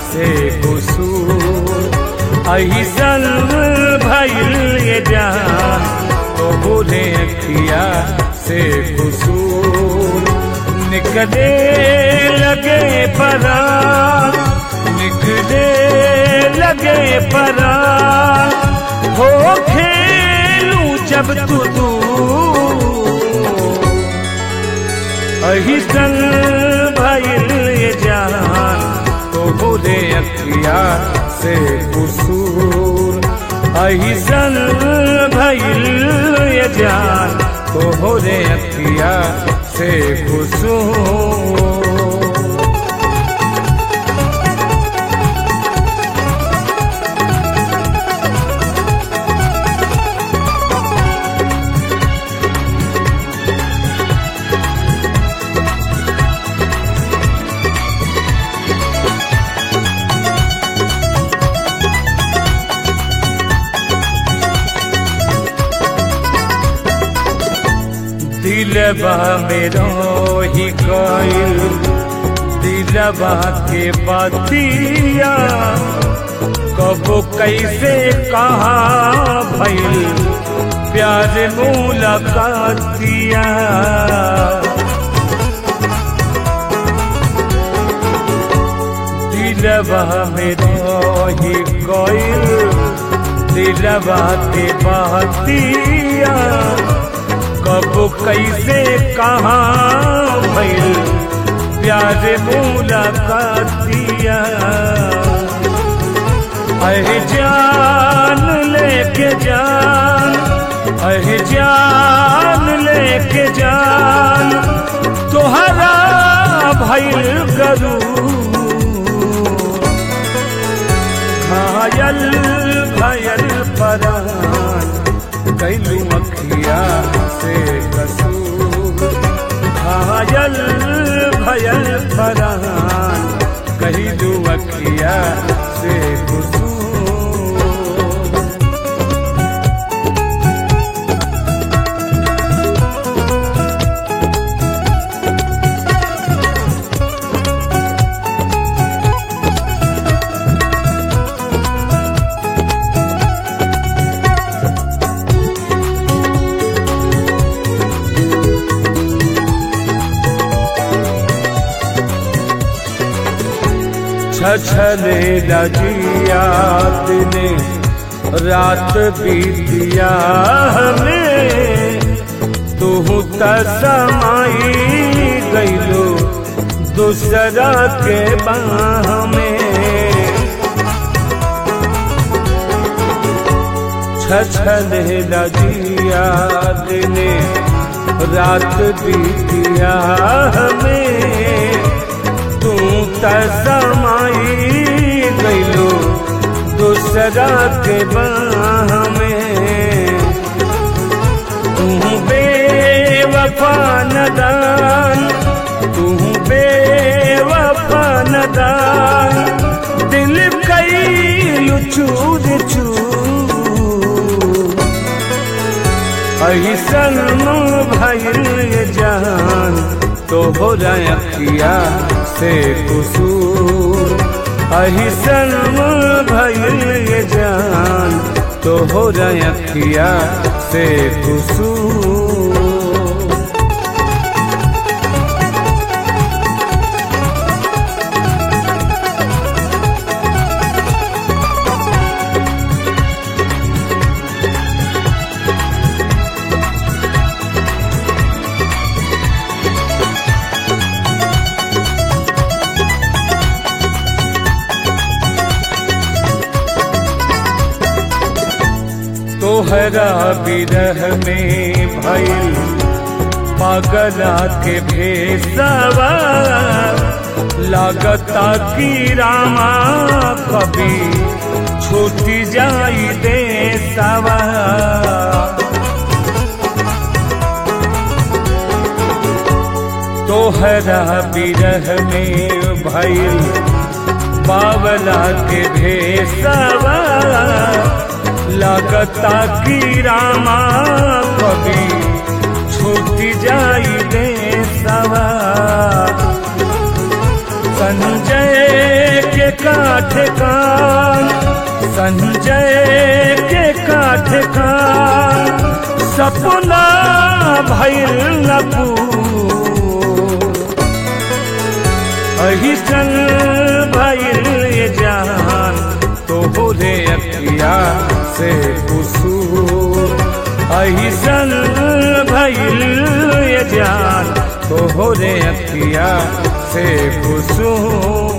से कुसूर ऐसन भइल ये जान तो बोले अखिया से कुसूर निकले लगे परान निकले लगे परान हो खेलू जब तू दूर अहिसन भइल ये जान तो बोले अखिया से कुसूर अहिसन भइल ये जान तो बोले अखिया से कुसूर दिलबा मेरो ही गइल दिलबा के बतिया कबो कैसे कहा भइल प्यार मुलाकातिया दिलबा मेरो ही गइल दिलबा के बतिया कब कैसे कहाँ भइल प्यार मुलाकातिया अह जान लेके जान अह जान लेके जान तोहरा भइल गरू घायल भयल परान कैलू अखिया से कसूर घायल भयल परान कैलू अखिया से कसूर छछले लजियात ने रात बीतिया हमें तू त समाई गईलो दूसरा के बाह में छछले लजियात ने रात बीतिया हमें तू तमाई गईलो दूसरा के बाह में तू बेवफा नदान तू बेवफा नदान दिल कई चूर चूर ऐसन भइल जान तो हो जाए अखिया से कुसूर अहिसन भइल जान तो हो जाए अखिया से कुसूर तोहरा बिरह में भइल पागला के भेसवा लागता की रामा कभी छूटी जाई दे सवा तोहरा बिरह में भइल बावला के भेसवा लागता की रामा कभी छूट जाई दे सवा संजय के काठ कान संजय के काठ कान सपना भैल न अहिसन भैल ये जान तो रे अखिया से कुसूर अहिसन भैल ये जान तो रे अखिया से कुसूर